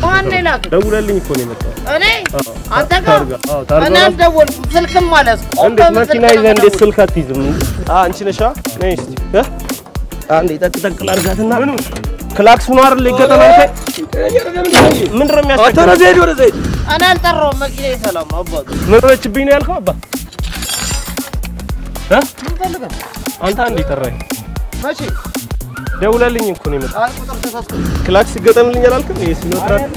ማን ላክ? ደውለልኝ እኮ ነው የመጣው። እኔ አዎ፣ አንተ ጋር ታርጋ አዎ፣ ታርጋ እኔ አልደወልኩም። ስልክም ማለት እንዴት መኪና ይዘህ እንዴት ስልክ አትይዝም? አ አንቺ ነሻ? ነይ እስቲ እ አንዴ ጠቅ ጠቅ ላድርጋትና ክላክስ ነው አይደል ይገጠም አልከኝ? ምንድን ነው የሚያስቸግረው? እኔ አልጠራሁም። መኪና ሰላም አባቱ ምን ሆነችብኝ ነው ያልከው? አባ እ ምን ፈልገህ አንተ አንዴ ጠራኝ። መቼ ደውለልኝ እኮ ነው የመጣው። አይ ቁጥር ተሳስቶ ክላክስ ይገጠምልኝ አላልክም? ይሄ ሲኖትራክ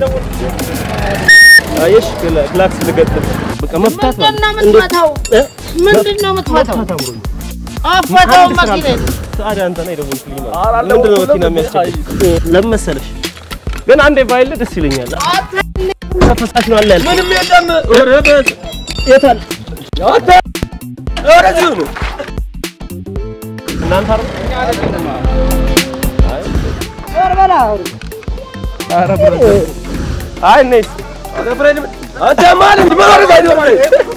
አየሽ፣ ክላ- ክላክስ ልገጥም በቃ መፍታት ምንድን ነው እንዴት- የምትመታው? እ? ምንድን ነው የምትመታው? መፍታት አምሮኝ አፈታው አንድ ስራ መኪና ታዲያ አንተ ነህ የደወልክልኝ ማለት ነው። ምንድን ነው መኪና የሚያስቸግር? ለምን መሰለሽ ግን አንዴ ባይል ደስ ይለኛል። ተፈሳሽ ነው አለ ያልኩት። ምንም የለም። ኧረ በስ- የት አለ? ወደዚሁ ነው። እናንተ አይደል? ኧረ ብረት አይ ነይ እስኪ። አንተ ማለት እንዲህ መኖር አይደለም።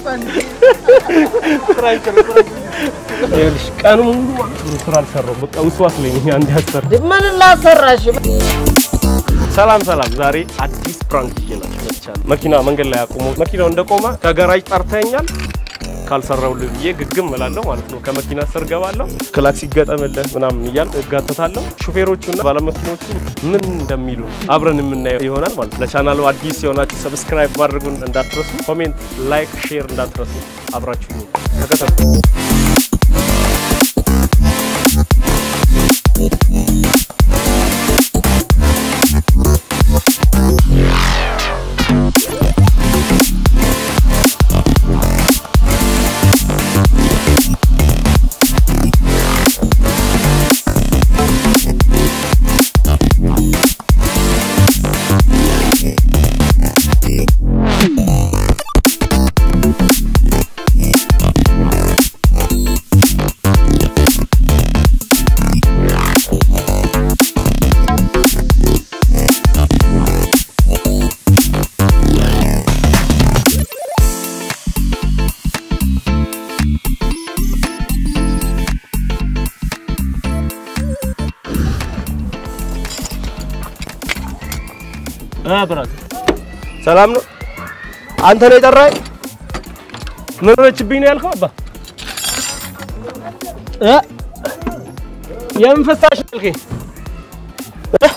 ይኸውልሽ ቀኑ ሙሉ ማለት ነው ስራ አልሰራሁም። በቃ ውስዋስ ላይ ነኝ። አንዴ አሰር ምን ላሰራሽ? ሰላም ሰላም። ዛሬ አዲስ ፕራንክ ይዤላችሁ መጥቻለሁ። መኪና መንገድ ላይ አቁሞ መኪናው እንደቆመ ከገራጅ ጠርተኛል ካልሰራሁልህ ብዬ ግግም እላለሁ ማለት ነው። ከመኪና ስር ገባለሁ፣ ክላክስ ይገጠምልህ ምናምን እያልኩ እጋተታለሁ። ሹፌሮቹና ባለመኪኖቹ ምን እንደሚሉ አብረን የምናየው ይሆናል ማለት ነው። ለቻናሉ አዲስ የሆናችሁ ሰብስክራይብ ማድረጉን እንዳትረሱ፣ ኮሜንት፣ ላይክ፣ ሼር እንዳትረሱ። አብራችሁ ተከተሉ። አ ብራት ሰላም ነው። አንተ ነው የጠራኸኝ? ምን ሆነችብኝ ነው ያልከው? አባ እ የምን ፈሳሽ ነው ያልከኝ? እ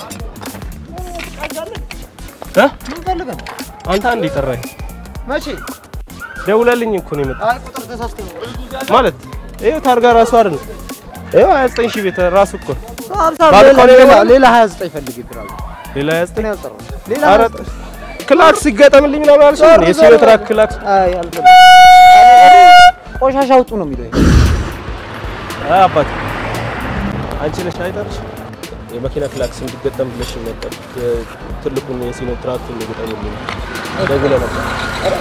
እ ምን ፈልገህ ነው? አንተ አንዴ ጠራኸኝ። መቼ ደውለልኝ እኮ ነው የመጣው። አይ ቁጥር ተሳስቶ ነው። ማለት ይኸው ታርጋ ራሱ አይደል? ይኸው 29 ሺህ ቤት ራሱ እኮ ሀምሳ ባልኮኒ ሌላ- ነው። ሌላ 29 ፈልግ ይጥራል። ሌላ 29 ያልጠራው ሌላ ኧረ ክላክስ ይገጠምልኝ ምናምን አልሽኝ? የሲኖ ትራክ ክላክስ አይ አልፈልግም። ቆሻሻ አውጡ ነው የሚለው። አይ አባት አንቺ ነሽ አይደርሽ የመኪና ክላክስ እንዲገጠም ብለሽ ነበር። ትልቁን የሲኖ ትራክ እንዲገጠምልኝ ደውለህ ነበር። ኧረ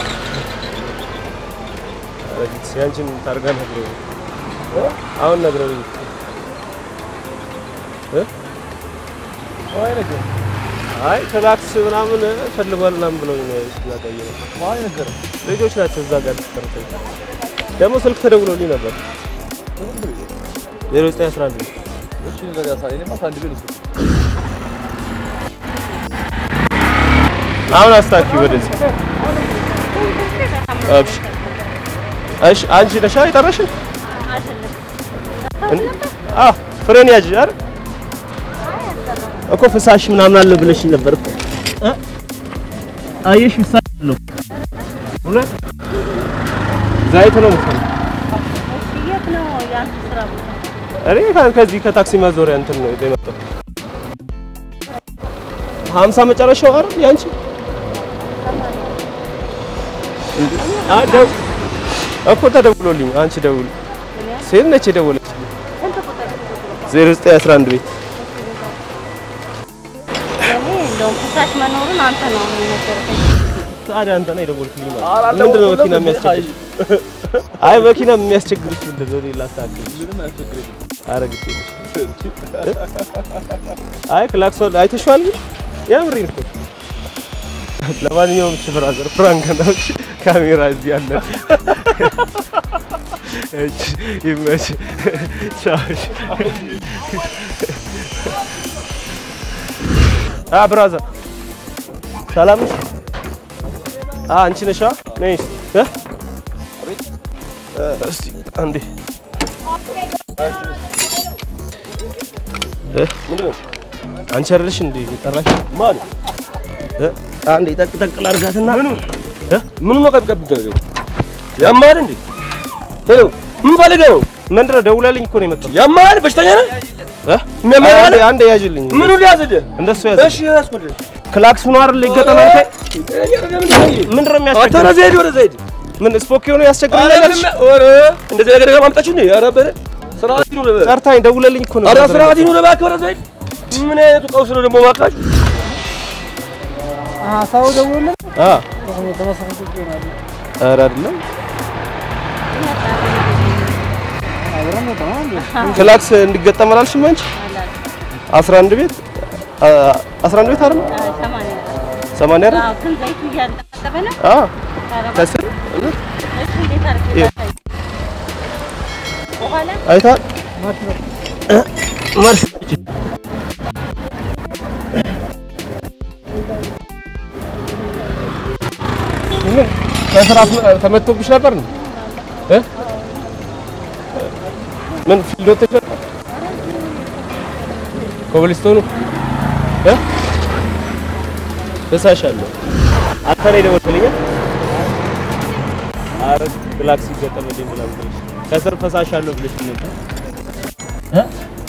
ጊዜ ያንቺን ታርጋ ነግረውኝ አሁን ነግረውኝ እ አይ ነገር አይ ክላክስ ምናምን ፈልጓል ምናምን ብለውኝ ነው ያቀየረው። አይ ነገር ልጆች ናቸው እዛ ጋር ተስተርተው ደግሞ ስልክ ተደውሎልኝ ነበር ዜሮ ዘጠኝ አስራ አንድ አሁን አስታኪ ወደዚህ እሺ እሺ አንቺ ነሻ የጠራሽን አዎ ፍሬን ያዥ አይደል እኮ ፍሳሽ ምናምን አለ ብለሽ ነበር እኮ እ አየሽ ፍሳሽ አለው እውነት ዘይት ነው የምትፈልጊው የት ነው የአንተ ስራ ቦታ? እኔ ከ- ከዚህ ከታክሲ ማዞሪያ እንትን ነው የመጣው። ሀምሳ መጨረሻው አይደል ያንቺ? እንዴ? አይ ደው እኮ ተደውሎልኝ አንቺ ደውል ሴት ነች የደወለችልኝ። ዜሮ ዘጠኝ አስራ አንድ ቤት እኔ እንደውም ፍሳሽ መኖሩን አንተ ነው የነገርከኝ። ታዲያ አንተ ነው የደወልክልኝ ማለት ነው። ምንድን ነው መኪና የሚያስቸግርሽ? አይ መኪና የሚያስቸግርሽ ምንድን ነው? ሌላ አስተካክል። ኧረ ግድ የለሽም። አይ ክላክሶን አይተሽዋል ግን የምሬን እኮ ለማንኛውም እሺ ብራዘር ፍራንክ ነው እሺ ካሜራ እዚህ አለ እሺ ይመች ቻው እሺ አ ብራዘር ሰላም ነሽ? አ አንቺ ነሽ? ነይ እ እስቲ አንዴ እ ምንድን ነው? አንቺ አይደለሽ እንዴ የጠራሽ? ማን እ አንዴ ጠቅ ጠቅ ላድርጋትና ምኑ እ ምኑ ነው ቀብ ቀብ ደረገው? ያማል እንዴ? ሄሎ ምን ፈልገህ ነው? ምንድን ነው ደውላልኝ እኮ ነው የመጣው። ያማል በሽተኛ ነህ? እ የሚያመኝ አንዴ አለ? አንዴ ያዥልኝ። ምኑ ሊያዝልህ? እንደሱ ያዝ። እሺ ያዝኩልህ። ክላክስ ነው አይደል ይገጠም አንተ ምንድን ነው አንተ የሚያስቸግረው? ወደ ዘይድ ወደ ዘይድ ምን ስፖክ የሆነ ያስቸግረኛል? ኧረ እንደዚህ ነገር ማምጣችሁ እንዴ? ኧረ በለ ስርዓት ይኑር በለ ጠርታኝ ደውለልኝ እኮ ነው። ኧረ ስርዓት ይኑር እባክህ ወደ ዘይድ ምን አይነቱ ቀውስ ነው ደግሞ እባካችሁ ሰው ደውሎልን አ ተመሳሳይ ይሆናል። ኧረ አይደለም አብረን ነው ተማም ክላክስ እንዲገጠም አላልሽም አንቺ? 11 ቤት አ- 11 ቤት አይደል? ሰማንያ 80 አይደል? አዎ፣ ግን ዘይቱ እያለጠፈ ነው። አ ኧረ ከስር እሺ፣ እንዴት አድርጌ ይኸው። ላሳይ? በኋላ አይተሃል? መርሽ ምን ከስራ ተመቶብሽ ነበር ነው እ ምን ፊልድ ወጥተሽ ነበር? ኮብልስቶኑ እ እሳሻለሁ አንተ ላይ ደወልክልኝ ኧረ ክላክስ ይገጠምልኝ ምናምን ብለሽ ከስር ፈሳሽ አለው ብለሽ ነበር እ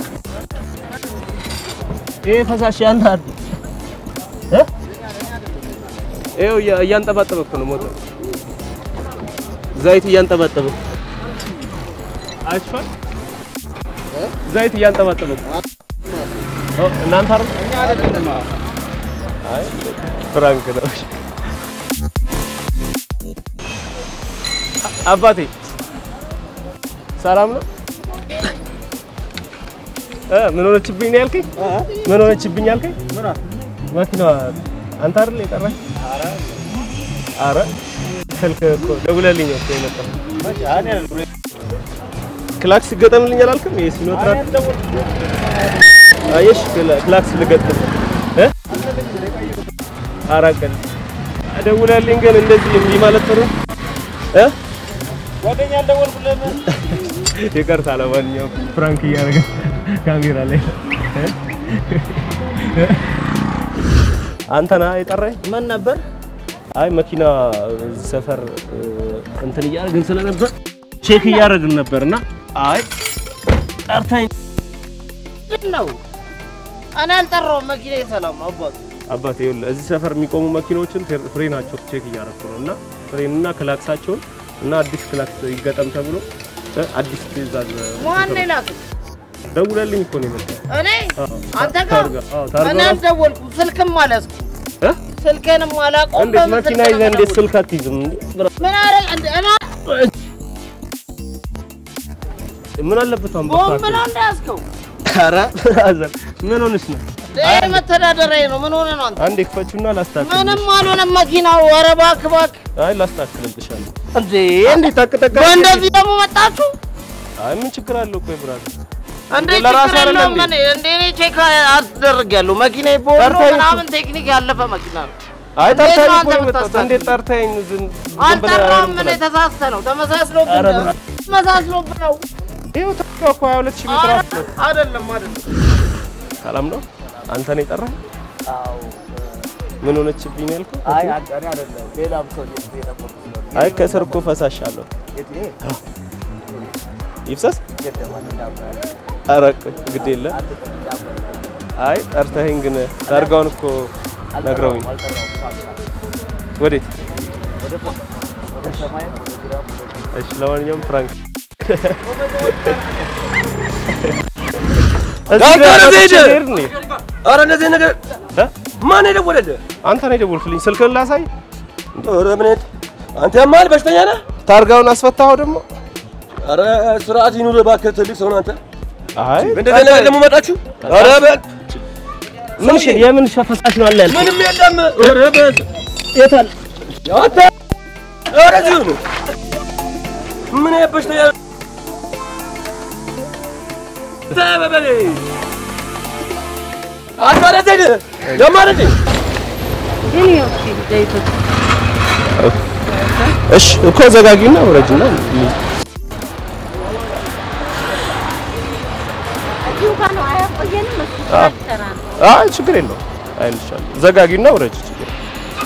ይሄ ፈሳሽ ያንተ አይደል እ ይኸው እያ- እያንጠባጠበ እኮ ነው ሞተር ዘይት እያንጠባጠበ አይቷል ዘይት እያንጠባጠበ እኮ ኦ እናንተ አይደል አይ ፍራንክ ነው አባቴ ሰላም ነው እ ምን ሆነችብኝ ነው ያልከኝ ምን ሆነችብኝ ያልከኝ መኪናዋ አንተ አይደል የጠራኝ አረ ስልክ እኮ ደውለልኝ እኮ የመጣው ክላክስ ገጠምልኝ አላልክም? ይሄ ሲኖትራክ አየሽ፣ ክላ- ክላክስ ልገጥም እ አራት ቀን ደውለልኝ፣ ግን እንደዚህ እምቢ ማለት ጥሩ እ ጓደኛ አልደወልኩልህም። ይቅርታ፣ ለማንኛውም ፍራንክ እያደረገ ካሜራ ላይ እ? እ? አንተ ነህ የጠራኝ? ምን ነበር? አይ መኪና እዚህ ሰፈር እ, እንትን እያደረግን ስለነበር ቼክ እያደረግን ነበርና አይ ጠርታኝ ነው እኔ አልጠራሁም። መኪና ሰላም ነው አባቱ። አባቴ ይኸውልህ እዚህ ሰፈር የሚቆሙ መኪናዎችን ፍሬ- ፍሬናቸው ቼክ እያደረኩ ነው እና ፍሬንና ክላክሳቸውን እና አዲስ ክላክስ ይገጠም ተብሎ እ, አዲስ ትእዛዝ ማን ላክ? ደውለልኝ እኮ ነው የመጣው። እኔ አዎ፣ አንተ ጋር ታርጋ አዎ፣ ታርጋ እኔ ራሱ- አልደወልኩም። ስልክም አልያዝኩም። እ? ስልክህንም አላውቀውም። እንዴት በምን መኪና ስልክ ይዘህ ነው እንዴት የምደውል? ስልክ አትይዝም? ምን አደረግ እንደ እኔ ምን አለበት አሁን ቦምብ በፋክር? ነው እንዳያዝከው? ኧረ ብራዘር ምን ሆነሽ ነው? ይሄ መተዳደሪያ ነው። ምን ሆነ ነው አንተ? አንዴ ክፈቹና ላስታክል። ምንም አልሆነም መኪናው። ኧረ እባክህ እባክህ። አይ ላስታክልልሻለሁ። እንዴ እንዴት ታቅጠቀ በእንደዚህ ደግሞ መጣችሁ? አይ ምን ችግር አለው? ቆይ ብራዘር እንዴ ለራስህ ችግር አይደለም የለውም። እንዴ? እኔ እንዴ እኔ ቼክ አስደርጊያለሁ። መኪናዬ ቦሎ ጠርተኸኝ እኮ- ምናምን ቴክኒክ ያለፈ መኪና ነው። አይ እንዴት ጠርታኝ ነው እኮ አንተ ነው የመጣሁት። የምታስታክል? እንዴት ጠርታኝ ዝም ዝም ብለህ አልጠራም። እኔ አይደለም ተሳስተ ነው ተመሳስሎብህ ኧረ ነው። ተመሳስሎብህ ነው። ይኸው ተካ እኮ 22 ሺህ ሜትር አፍ ነው። አይደለም አይደለም። ሰላም ነው? አንተ ነው የጠራኸኝ? ምን ሆነችብኝ ነው ያልከው? አይ አንተ አይደለም ሌላም ሰው ነው አይ ከስር እኮ ፈሳሽ አለው። ይፍሰስ? ኧረ ቆይ ግድ የለም። አይ ጠርተኸኝ ግን ታርጋውን እኮ ነግረውኝ። ወዴት? እሺ ለማንኛውም ፍራንክ እዚህ ዳክተር ጋር ዘይድ! ልሄድ ነው። ኧረ እንደዚህ ነገር እ? ማን የደወለልህ? አንተ ነው የደወልክልኝ። ስልክህን ላሳይ። ኧረ ምን አይነት አንተ ያማል በሽተኛ ነህ? ታርጋውን አስፈታኸው ደግሞ? ኧረ ስርዓት ይኑር እባክህ ትልቅ ሰው ነህ አንተ። አይ እንደዚህ ነገር ደግሞ መጣችሁ? ኧረ በል ምን ሽ የምን ፈሳሽ ነው አለ ያልከኝ? ምንም የለም። ኧረ በል የት አለ? አንተ ኧረ እዚሁ ነው። ምን አይነት በሽተኛ ነህ? ተይ በበል አንተ ወደ ዘይድ ያማል እንዴ? ግን ይኸው እስኪ ዘይቶች እሺ እኮ ዘጋጊና ውረጅና እዚሁ ጋር ነው አያቆየንም። እሱ አዎ። ስራ ነው። አይ ችግር የለውም አይልሻል ዘጋጊና ውረጅ ችግር የለውም።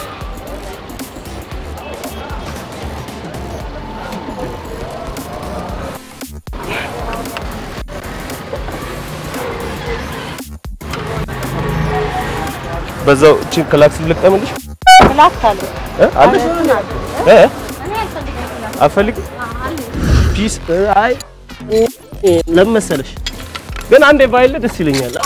በዛው እቺን ክላክስ ልቀምልሽ ክላስ አለ እ አለሽ እ እኔ አልፈልግም ክላስ አትፈልጊም አለ ፒስ አይ ለምን መሰለሽ ግን አንዴ ባይለ ደስ ይለኛል።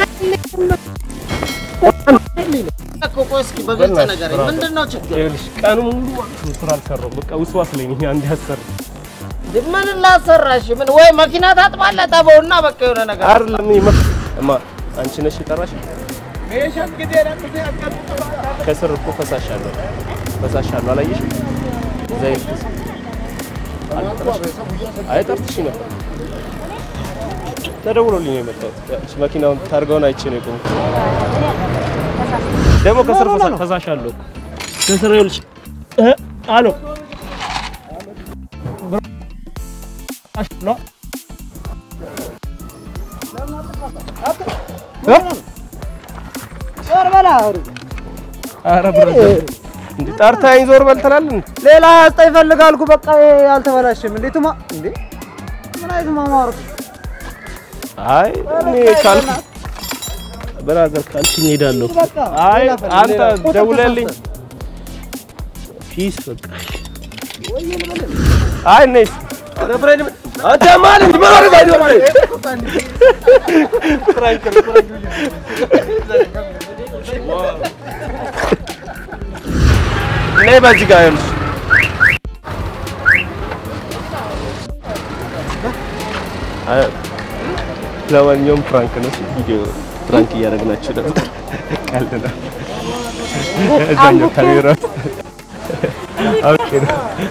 እኮ ቆይ እስኪ በግልጽ ነገር ምንድን ነው ችግር? ይኸውልሽ ቀኑ ሙሉ ማለት ነው ስራ አልሰራሁም። በቃ ውስዋስ ላይ ነኝ። አንዴ አሰር ምን ላሰራሽ? ምን ወይ መኪና ታጥባለህ ጠበውና በቃ የሆነ ነገር አይደለም ይመ እማ አንቺ ነሽ የጠራሽ። ከስር እኮ ፈሳሽ አለው ፈሳሽ አለው አላየሽም? ዘይት አልጠራሽም? አይ ጠርትሽ ነበር ተደውሎልኝ ነው የመጣሁት። እሺ መኪናውን ታርጋውን አይቼ ነው የቆምኩት። ደግሞ ከስር ፈሳ- ፈሳሽ አለው እኮ ከስር ይኸውልሽ እ አሎ ፈሳሽ ነው ኧረ ብራዘር እንዴ ጠርታኝ ዞር በል ትላለህ እንዴ? ሌላ ያስጣ ይፈልጋልኩ በቃ አልተበላሽም። እንዴትማ እንዴ ምን አይነት ማማረጥ አይ እኔ ካልኩ ብራዘር ካልሽኝ እሄዳለሁ። በቃ አይ ሌላ ፈልግ፣ አንተ ሌላ። ደውለልኝ ፒስ በቃ አይ ነይስ አንተ ማን እንዴ ምን አረጋ ይዶ ማለት ነይ በዚህ ጋር ይኸውልሽ አይ ለማንኛውም ፍራንክ ነው እሺ፣ ቪዲዮ ፍራንክ እያደረግናችሁ ነበር። ቀልድ ነው። እዛኛው ካሜራ ኦኬ ነው።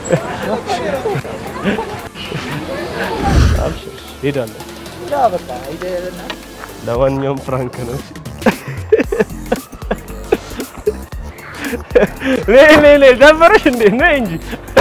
አብሽር ሄዳለሁ። ለማንኛውም ፍራንክ ነው። እሺ። ነይ ነይ ነይ ደበረሽ እንዴ? ነይ እንጂ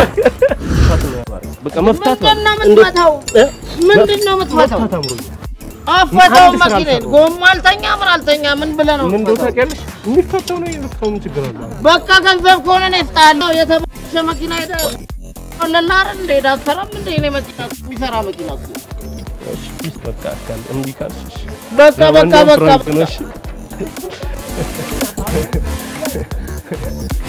በቃ መፍታት ምንድን ነው ማለት የምትመታው? እ? ምንድን ነው የምትመታው? መፍታት አምሮኛል። አፈታው አንድ ስራ መኪናዬን አልሰራሁም። ጎማ አልተኛ ምን አልተኛ ምን ብለህ ነው ምን እንደው የምትመታው? ታውቂያለሽ? የሚፈታው ነው የሚፈታው ምን ችግር አለ? በቃ ገንዘብ ከሆነ ነው እሰጥሃለሁ። የተበላሸ መኪና ሄደህ ለላር እንደ ሄዳ አትሰራም እንደ እኔ መኪና የሚሰራ መኪና እኮ። እሺ ፒስ በቃ አካል እምቢ ካልሽ እሺ። በቃ በቃ ለማንኛውም በቃ ፍራንክ ነው በቃ እሺ።